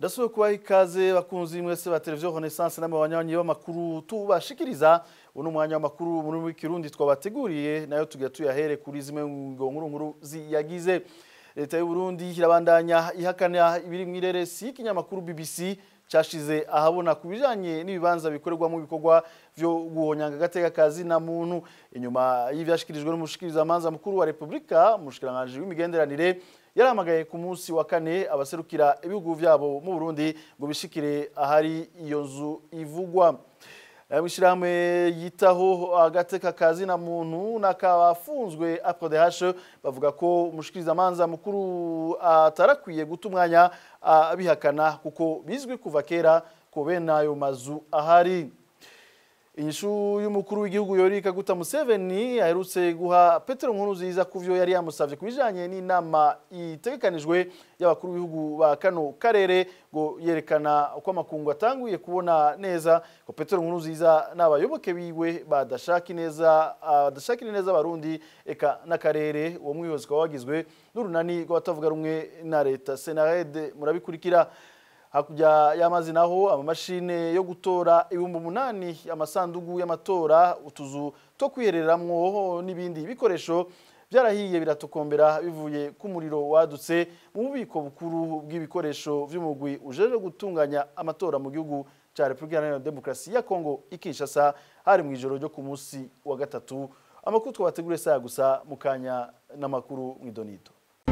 ndasubiye kubaha ikaze bakunzi mwese ba televiziyo renaissance n'amabanyanyi b'amakuru tubashikiriza uno mwanya w'amakuru muri w'ikirundi twabateguriye nayo tugira tuyahere kuri zimwe ngo nkuru nkuru ziyagize leta y'u Burundi irabandanya ihakana ibiri mu ireresi y'ikinyamakuru BBC cashize ahabona ku bijanye n'ibibanza bikorerwamo ibikorwa vyo guhonyanga agateka kazi na muntu inyuma y'ivyashikirijwe n'umushikirizamanza mukuru wa Republika umushikiranganje w'imigenderanire yaramagaye ku munsi wa kane abaserukira ibihugu vyabo mu Burundi ngo bishikire ahari iyo nzu ivugwa Mwishirahamwe yitaho agateka kazi na muntu nakabafunzwe APRODH bavuga ko umushikirizamanza mukuru atarakwiye guta umwanya abihakana kuko bizwi kuva kera ko bene ayo mazu ahari inyishu y'umukuru w'igihugu yorika guta Museveni aherutse guha Petero Nkurunziza kuvyo yari yamusavye kubijanye n'inama itegekanijwe y'abakuru b'ibihugu ba kano karere ngo yerekana uko amakungu atanguye kubona neza ko Petero Nkurunziza n'abayoboke biwe badashaka neza badashaka neza abarundi eka n'akarere uwo mwihozi kwa wagizwe n'urunani rw'abatavuga rumwe na leta Senared murabikurikira hakurya y'amazi naho amamashine yo gutora ibihumbi umunani amasandugu y'amatora utuzu two kwihereramwo n'ibindi bikoresho byarahiye biratokombera bivuye ku muriro wadutse mu bubiko bukuru bw'ibikoresho vy'umugwi ujeje gutunganya amatora mu gihugu ca Republika Iharanira Demokarasi ya Kongo ikishasa hari mu ijoro ryo ku munsi wa gatatu amakuru twabateguriye saya gusa mukanya n'amakuru mw'idonido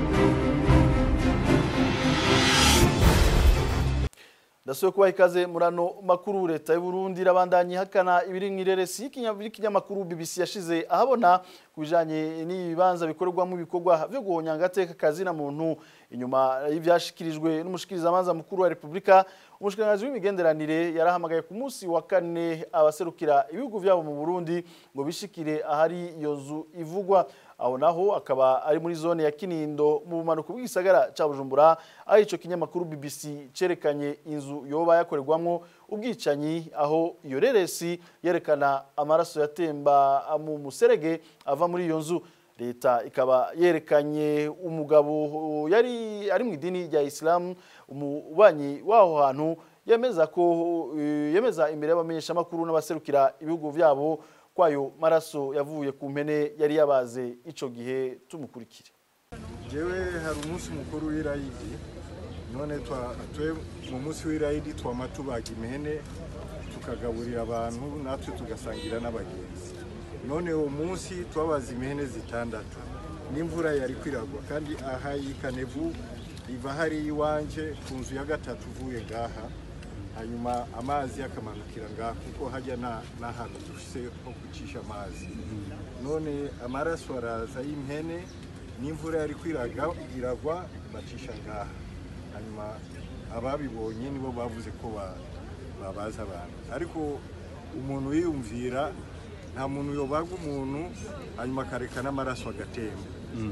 ndasubiye kubaha ikaze murano makuru leta y'u Burundi irabandanya ihakana ibiri mu ireresi y'ikinyamakuru BBC yashize ahabona ku bijanye n'ibibanza bikorerwamo ibikorwa vyo guhonyanga agateka kazi na muntu inyuma y'ivyashikirijwe n'umushikirizamanza mukuru wa Republika umushikiranganje w'imigenderanire yarahamagaye ku munsi wa kane abaserukira ibihugu vyabo mu Burundi ngo bishikire ahari iyo nzu ivugwa aho naho akaba ari muri zone ya Kinindo mu bumanuko bw'igisagara ca Bujumbura aho ico kinyamakuru BBC cerekanye inzu yoba yakorerwamwo ubwicanyi aho iyo reresi yerekana amaraso yatemba mu muserege ava muri iyo nzu leta ikaba yerekanye umugabo yari ari mu idini rya Islam umubanyi waho hantu yemeza ko yemeza imbere y'abamenyeshamakuru n'abaserukira ibihugu vyabo kwayo maraso yavuye ku mpene yari yabaze ico gihe tumukurikire jewe hari umunsi mukuru w'irayidi none twe mu munsi w'irayidi twama tubaga impene tukagaburira abantu natwe tugasangira n'abagenzi none uwo munsi twabaza impene zitandatu n'imvura yari kwiragwa kandi aha ikanevu iva hari iwanje ku nzu ya gatatu uvuye ngaha hanyuma amazi akamanukira ngaha kuko hajya n'ahantu dufise ho gucisha amazi none amaraso araza y'impene n'imvura yari kwiragwa bacisha ngaha hanyuma ababibonye nibo bavuze ko babaza abantu ariko umuntu yiyumvira nta muntu yobaga umuntu hanyuma akareka n'amaraso agatemba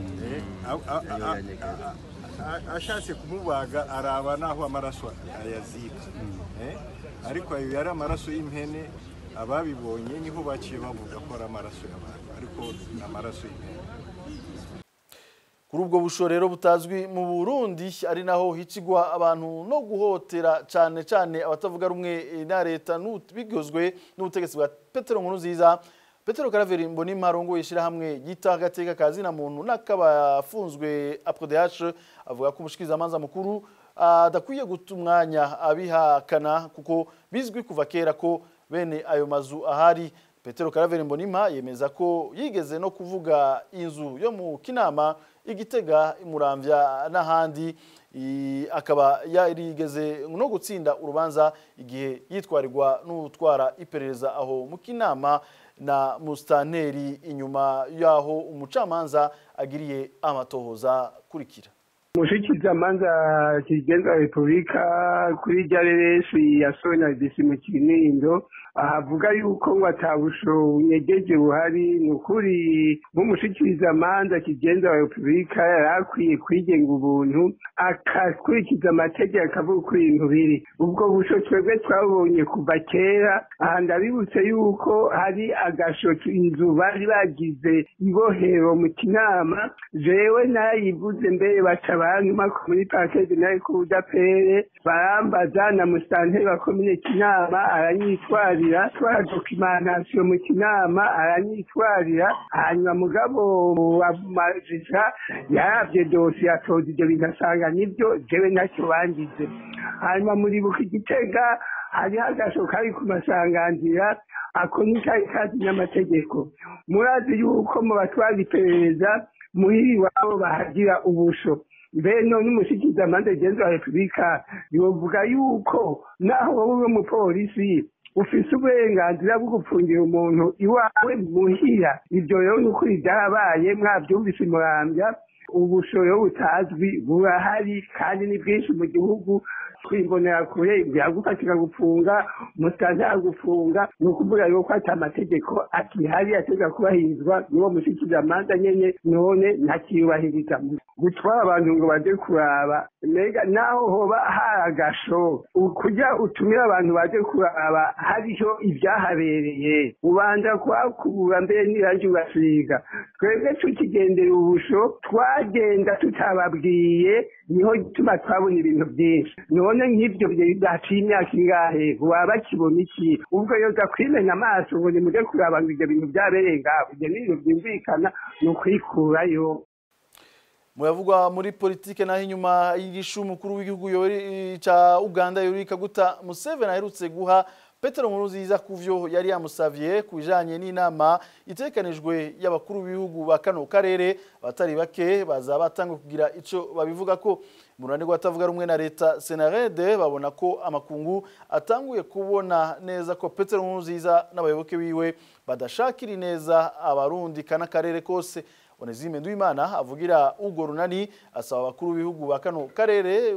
ashatse kumubaga araba n'aho amaraso ayazika ariko ayo yari amaraso y'impene ababibonye niho baciye bavuga ko ari amaraso y'abantu ariko ni amaraso y'impene kuri ubwo bushorero butazwi mu Burundi ari naho hicigwa abantu no guhotera cyane cyane abatavuga rumwe na leta bigozwe n'ubutegetsi bwa Petero Nkurunziza Petero Karaveri mboni marongo yishira hamwe yita agateka kazi na muntu nakabafunzwe APRODH avuga ko umushikiriza amanza mukuru adakwiye guta umwanya abihakana kuko bizwi kuva kera ko bene ayo mazu ahari Petero Karaveri Mbonima yemeza ko yigeze no kuvuga inzu yo mu Kinama igitega imuramvya n'ahandi akaba yarigeze no gutsinda urubanza igihe yitwarirwa n'utwara iperereza aho mu Kinama na mustaneri inyuma yaho umucamanza agiriye amatohoza kurikira umushikizamanza kigenza repubulika kuri rya reresi ya sona disi mu kinindo ahavuga yuko ngo atabusho bunyegeje buhari ni ukuri nk'umushikirizamanza kigenza wa repubulika yari akwiye kwigenga ubuntu akakurikiza amategeko akavuga uko ibintu biri ubwo busho twebwe twabonye kuva kera aha ndabibutse yuko hari agasho inzu bari bagize ibohero mu kinama jewe nayivuze mbere baca baranyuma ko muri pakete nayo kuja pere barambaza na musitanteri wa komine kinama aranyitwarira twara dokimantation mu kinama aranyitwarira hanyuma mugabo wa majisha yaravye dosiye atoza ivyo bintu asanga nivyo jewe ntacyo bangize hanyuma muribuka igitega hariho agasho kari ku masanganzira ako ni kari kazi n'amategeko murazi yuko mu batwara iperereza muhiri iwabo bahagira ubusho mbere none umushikizamanza genzi wa repubulika yovuga yuko naho wowe uri umupolisi ufise uburenganzira bwo gupfungira umuntu iwawe muhira ibyo rero ni ukuri byarabaye mwabyumvise murambya ubushoyo butazwi burahari kandi ni bwinshi mu gihugu kwimbonera kure byagufatika gufunga umusanzu yagufunga ni ukuvuga yuko ati amategeko akihari ategeka kubahirizwa n'uwo mushikizamanza nyene none ntakiyubahiriza gutwara abantu ngo baje kuraba mbega naho hoba hari agasho kugira utumire abantu baje kuraba hariho ibyahabereye ubanza kuhakubura mbere n'irangi ugasiga twebwe tukigendera ubusho twagenda tutababwiye niho gituma twabona ibintu byinshi none nk'ibyo byaciye imyaka ingahe waba bakibona iki ubwo yoza kwimena amaso ngo nimuje kuraba ngo ibyo bintu byabereye ngaho ibyo ni ibintu byumvikana ni ukwikurayo muyavugwa muri politike naho inyuma y'igishu umukuru w'igihugu cya uganda yoweri kaguta museveni aherutse guha petero nkurunziza ku byo yari yamusavye ku bijanye n'inama itekanijwe y'abakuru b'ibihugu ba kano karere abatari bake baza batanga kugira ico babivuga ko mu ruhande rw'abatavuga rumwe na leta senarede babona ko amakungu atanguye kubona neza ko petero nkurunziza n'abayoboke biwe badashakira neza abarundi kana karere kose Onezime Nduimana avugira ugo runani asaba abakuru b'ibihugu ba kano karere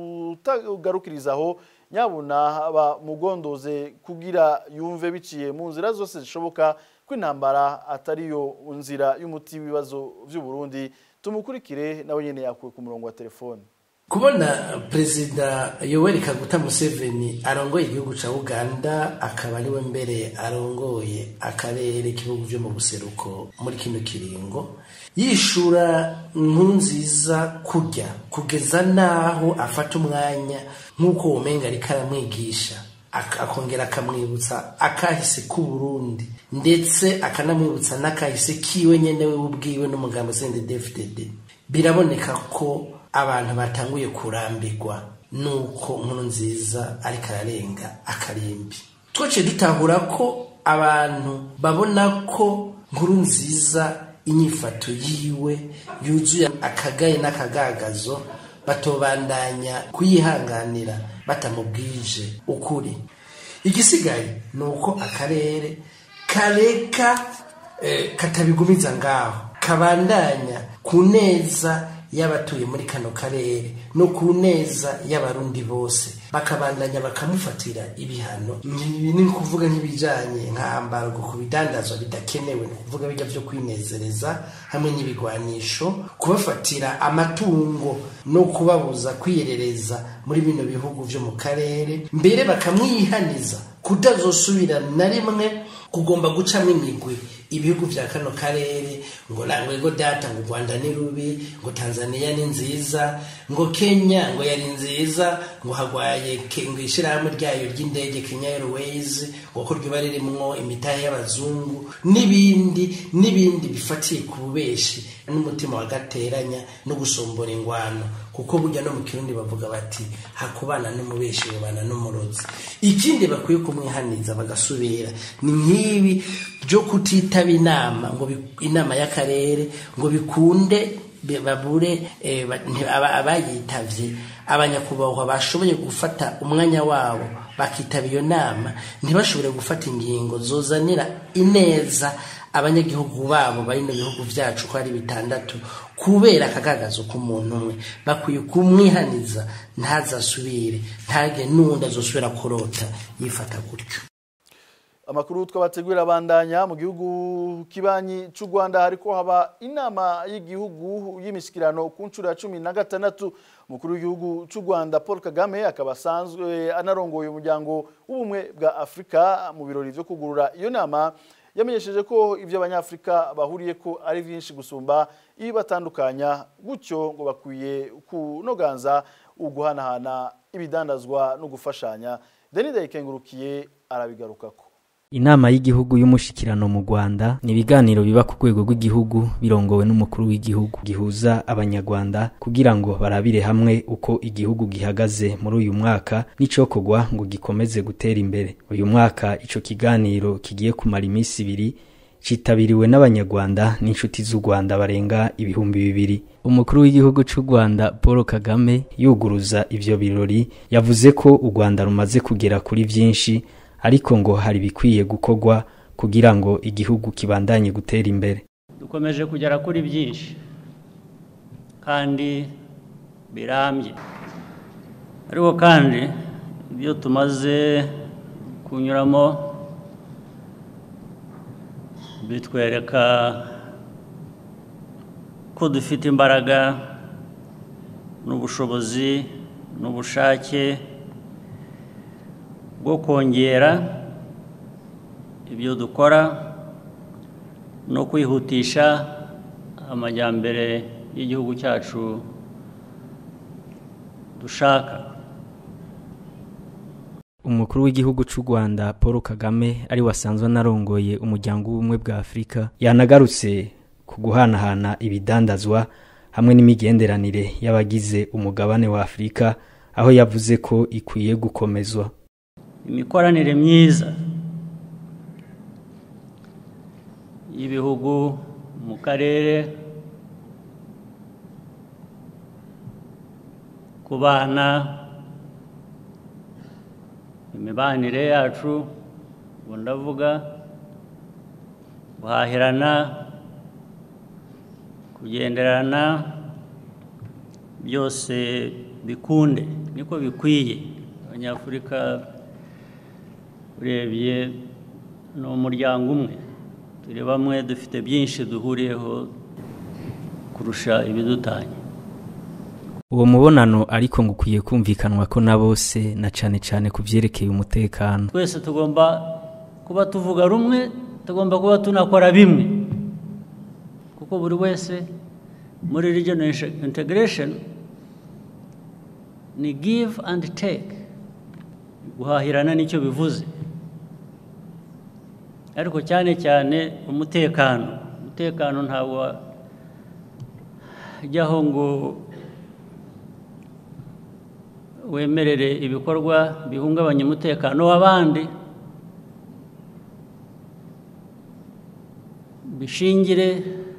kutagarukirizaho nyabuna bamugondoze kugira yumve biciye mu nzira zose zishoboka ko intambara atariyo nzira y'umuti w'ibibazo by'u Burundi tumukurikire nawe nyene yakuwe ku murongo wa telefone kubona perezida yoweri kaguta museveni arongoye igihugu cya uganda akaba ariwe mbere arongoye akarere k'ibihugu byo mu buseruko muri kino kiringo yishura nziza kujya kugeza n'aho afata umwanya nk'uko ubumenga ariko aramwigisha akongera akamwibutsa akahise k'uburundi ndetse akanamwibutsa n'akahise kiwe nyine we ubwiwe n'umugambi sende defudede biraboneka ko abantu batanguye kurambirwa nuko nkuru nziza ariko ararenga akarimbi twaciye dutahura ko abantu babona ko nkuru nziza inyifato yiwe yuzuye akagaye n'akagagazo batobandanya kuyihanganira batamubwije ukuri igisigaye ni uko akarere kareka eh, katabigumiza ngaho kabandanya ku neza y'abatuye muri kano karere no ku neza y'abarundi bose bakabandanya bakamufatira ibihano ibi ni kuvuga nk'ibijanye nk'ambargo ku bidandazwa bidakenewe ni kuvuga bijya vyo kwinezereza hamwe n'ibigwanisho kubafatira amatungo no kubabuza kwiyerereza muri bino bihugu vyo mu karere mbere bakamwihaniza kutazosubira na rimwe kugomba gucamo imigwi ibihugu vya kano karere ngo ngo data ngo Rwanda ni rubi ngo Tanzania ni nziza ngo Kenya ngo yari nziza ngo hagwaye ngo ishirahamwe ryayo ry'indege Kenya Airways ngo ko ryoba ririmwo imitahe y'abazungu n'ibindi n'ibindi bifatiye ku bubeshi n'umutima wagateranya no gusombora ingwano kuko burya no mu kirundi bavuga bati hakubana n'umubeshi babana n'umurozi ikindi bakwiye kumwihaniza bagasubira ni nk'ibi byo kutitaba inama ngo inama y'akarere ngo bikunde babure abayitavye abanyakubahwa bashoboye gufata umwanya wabo bakitaba iyo nama ntibashobore gufata ingingo zozanira ineza abanyagihugu babo bari mu bihugu byacu ko ari bitandatu kubera akagagazo k'umuntu umwe bakwiye kumwihaniza ntazasubire ntage n'undi azosubira kurota yifata gutyo amakuru twabategurira abandanya mu gihugu kibanyi cy'u Rwanda hariko haba inama y'igihugu y'imishikirano ku nshuro ya cumi na gatandatu umukuru w'igihugu cy'u Rwanda Paul Kagame akaba asanzwe anarongoye umuryango w'ubumwe bwa Afurika mu birori vyo kugurura iyo nama yamenyesheje ko ibyo abanyafurika bahuriye ko ari byinshi gusumba ibibatandukanya gutyo ngo bakwiye kunoganza uguhanahana ibidandazwa no gufashanya denida yikengurukiye arabigarukako Inama y'igihugu y'umushikirano mu Rwanda ni ibiganiro biba ku rwego rw'igihugu birongowe n'umukuru w'igihugu gihuza abanyarwanda kugira ngo barabire hamwe uko igihugu gihagaze muri uyu mwaka n'icokorwa ngo gikomeze gutera imbere uyu mwaka ico kiganiro kigiye kumara iminsi ibiri citabiriwe n'abanyarwanda n'inshuti z'u Rwanda barenga ibihumbi bibiri umukuru w'igihugu c'u Rwanda Paul Kagame yuguruza ivyo birori yavuze ko u Rwanda rumaze kugera kuri vyinshi ariko ngo hari bikwiye gukorwa kugira ngo igihugu kibandanye gutera imbere dukomeje kugera kuri byinshi kandi birambye ariko kandi ibyo tumaze kunyuramo bitwereka ko dufite imbaraga n'ubushobozi n'ubushake bwo kongera ibyo dukora no kwihutisha amajyambere y'igihugu cyacu dushaka umukuru w'igihugu c'u Rwanda Paul Kagame ari wasanzwe narongoye umuryango w'ubumwe bwa Afurika yanagarutse ku guhanahana ibidandazwa hamwe n'imigenderanire y'abagize umugabane wa Afurika aho yavuze ko ikwiye gukomezwa imikoranire myiza y'ibihugu mu karere ku bana imibanire yacu ubu ndavuga guhahirana kugenderana byose bikunde niko bikwiye abanyafurika urebye ni umuryango umwe turi bamwe dufite byinshi duhuriyeho kurusha ibidutanya uwo mubonano ariko ngo ukwiye kumvikanwa ko na bose na cane cane ku vyerekeye umutekano twese tugomba kuba tuvuga rumwe tugomba kuba tunakora bimwe kuko buri wese muri regional integration ni give and take guhahirana nicyo bivuze ariko cyane cyane umutekano umutekano ntabwo ujyaho ngo wemerere ibikorwa bihungabanya umutekano w'abandi bishingire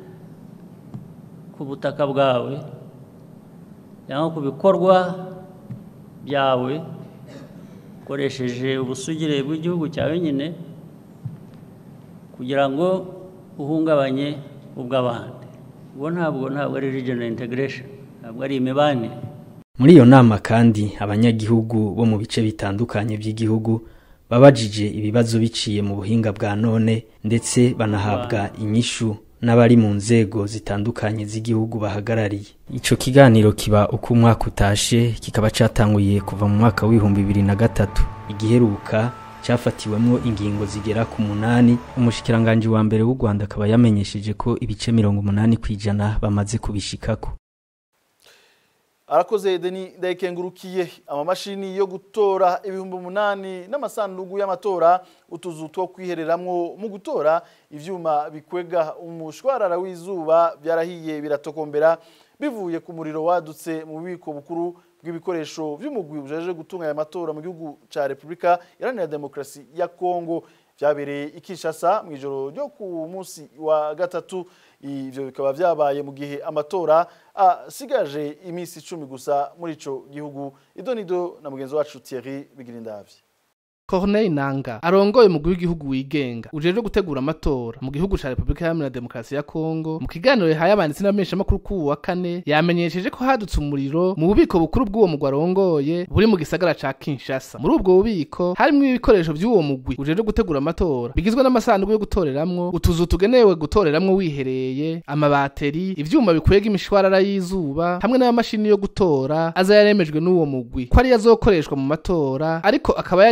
ku butaka bwawe cyangwa ku bikorwa byawe ukoresheje ubusugire bw'igihugu cyawe nyine kugira ngo uhungabanye ubw'abandi ubwo ntabwo ntabwo ari regional integration ntabwo ari imibanire muri iyo nama kandi abanyagihugu bo mu bice bitandukanye by'igihugu babajije ibibazo biciye mu buhinga bwa none ndetse banahabwa inyishu n'abari mu nzego zitandukanye z'igihugu bahagarariye ico kiganiro kiba uko umwaka utashe kikaba catanguye kuva mu mwaka w'ibihumbi bibiri na gatatu igiheruka cyafatiwemwo ingingo zigera ku munani umushikiranganji wa mbere w'u Rwanda akaba yamenyesheje ko ibice mirongo umunani kw'ijana bamaze kubishikako arakoze deni ndayikengurukiye amamashini yo gutora ibihumbi umunani n'amasanduku y'amatora utuzu two kwihereramwo mu gutora ivyuma bikwega umushwarara w'izuba byarahiye biratokombera bivuye ku muriro wadutse mu bubiko bukuru bw'ibikoresho by'umugwi bujeje gutunganya amatora mu gihugu ca Republika Iharanira Demokarasi ya Kongo byabereye i Kinshasa mu ijoro ryo ku munsi wa gatatu ivyo bikaba vyabaye mu gihe amatora asigaje iminsi icumi gusa muri ico gihugu idonido na mugenzi wacu Thierry Bigirindavye Corneille Nanga arongoye umugwi w'igihugu wigenga ujejwe gutegura amatora mu gihugu ca Republika Iharanira Demokarasi ya Kongo mu kiganiro yahaye abanditsi n'abamenyesha makuru ku wa kane yamenyesheje ko hadutse umuriro mu bubiko bukuru bw'uwo mugwi arongoye buri mu gisagara ca Kinshasa muri ubwo bubiko harimwo ibikoresho by'uwo mugwi ujejwe gutegura amatora bigizwe n'amasanduku yo gutoreramwo utuzu tugenewe gutoreramwo wihereye amabateri ivyuma bikwega imishwarara y'izuba hamwe n'amamashini yo gutora aza yaremejwe n'uwo mugwi ko ari yazokoreshwa mu matora ariko akaba yari yamiriye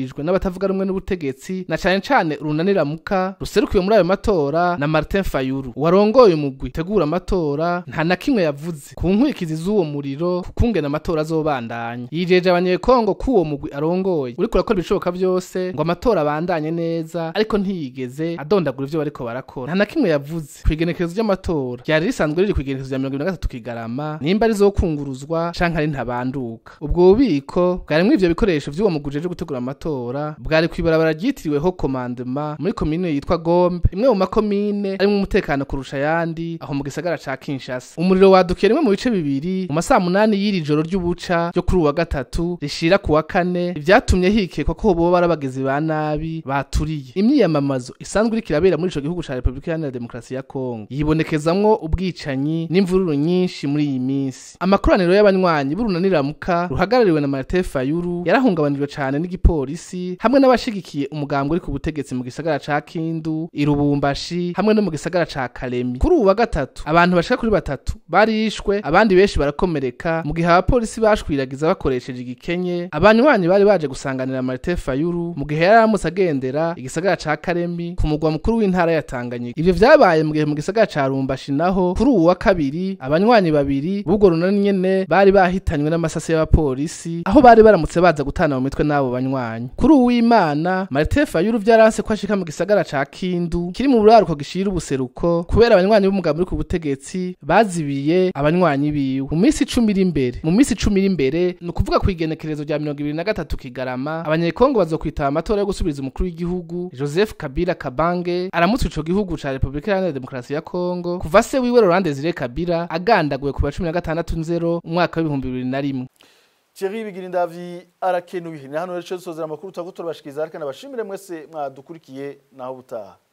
rwizizirijwe n'abatavuga rumwe n'ubutegetsi na cane cane urunaniramuka ruserukiwe muri ayo matora na Martin Fayulu warongoye umugwi tegura amatora nta na kimwe yavuze ku nkurikizi z'uwo muriro kukungena amatora azobandanya yijeje abanyekongo ko uwo mugwi arongoye uriko urakora ibishoboka vyose ngo amatora abandanye neza ariko ntiyigeze adondagura ivyo bariko barakora nta na kimwe yavuze kw'igenekerezo ry'amatora ryari risanzwe riri kw'igenekerezo rya mirongo ibiri na gatatu kigarama nimba rizokunguruzwa canke ari ntabanduka ubwo bubiko bwarimwo ivyo bikoresho vy'uwo mugwi ujejwe gutegura amatora bwari kw'ibarabara ryitiriweho komandema muri komine yitwa gombe imwe mu makomine arimwo umutekano kurusha ayandi aho mu gisagara ca kinshasa umuriro wadukiye rimwe mu bice bibiri mu masaha munani y'iri joro ry'ubuca ryo kuri uwa gatatu rishira ku wa kane ivyatumye hikekwa ko boba ari abagizi ba nabi baturiye imyiyamamazo isanzwe iriko irabera muri ico gihugu ca repubulika iharanira demokarasi ya kongo yibonekezamwo ubwicanyi n'imvururu nyinshi muri iyi minsi amakoraniro y'abanywanyi b'urunaniramuka ruhagarariwe na martin fayulu yarahungabanijwe cane n'igipolisi hamwe n'abashigikiye umugambwe uri ku butegetsi mu gisagara ca kindu irubumbashi hamwe no mu gisagara ca kalemi kuri ubu wa gatatu abantu bashika kuri batatu barishwe abandi benshi barakomereka mu gihe abapolisi bashwiragiza bakoresheje igikenye abanywanyi bari baje gusanganira martin fayulu mu gihe yari aramutse agendera igisagara ca karemi ku mugwa mukuru w'intara ya tanganyika ivyo vyabaye mu gihe mu gisagara ca rumbashi naho kuri ubu wa kabiri abanywanyi babiri b'ubwo runani nyene bari bahitanywe n'amasasi y'abapolisi aho bari baramutse baza gutana mu mitwe n'abo banywanyi kuri ubu w'imana martin fayulu vyaranse ko ashika mu gisagara ca kindu kiri mu buraruko gishira ubuseruko kubera abanywanyi b'umugambi uri ku butegetsi bazibiye abanywanyi biwe mu minsi icumi iri imbere mu minsi icumi iri imbere ni ukuvuga ku igenekerezo rya mirongo ibiri na gatatu kigarama abanyekongo bazokwitaba amatora yo gusubiriza umukuru w'igihugu joseph kabila kabange aramutse ico gihugu ca repubulika iharanira demokarasi ya kongo kuva se wiwe laurent desire kabila agandaguwe ku wa cumi na gatandatu nzero umwaka w'ibihumbi bibiri na rimwe Thierry Bigirindavi arakenuye ni hano rero cyo dusozera amakuru twagutora bashikiriza ariko nabashimire mwese mwadukurikiye naho butaha